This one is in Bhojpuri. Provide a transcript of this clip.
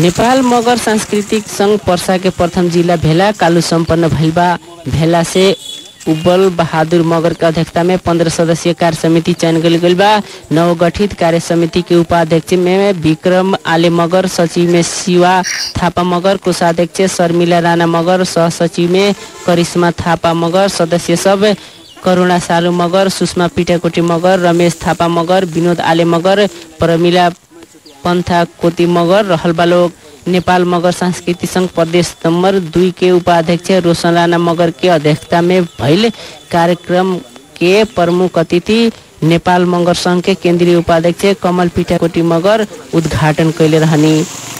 नेपाल मगर सांस्कृतिक संघ पर्सा के प्रथम जिला भेला कालू सम्पन्न भइल बा भेला से उब्बल बहादुर मगर के अध्यक्षता में पंद्रह सदस्यीय कार्य समिति चयन कल गई बा नवगठित कार्य समिति के उपाध्यक्ष में विक्रम आले मगर सचिव में शिवा थापा मगर कोषाध्यक्ष शर्मिला राणा मगर सह सचिव में करिश्मा थापा मगर सदस्य सब करुणा सालु मगर सुषमा पिटाकोटी मगर रमेश थापा मगर विनोद आले मगर प्रमिला पन्था कोती मगर रहल बा लोग नेपाल मगर सांस्कृतिक संघ प्रदेश नंबर दुई के उपाध्यक्ष रोशन राणा मगर के अध्यक्षता में भइल कार्यक्रम के प्रमुख अतिथि नेपाल मगर संघ के केंद्रीय उपाध्यक्ष कमल पिटाकोटी मगर उद्घाटन कैले रहनी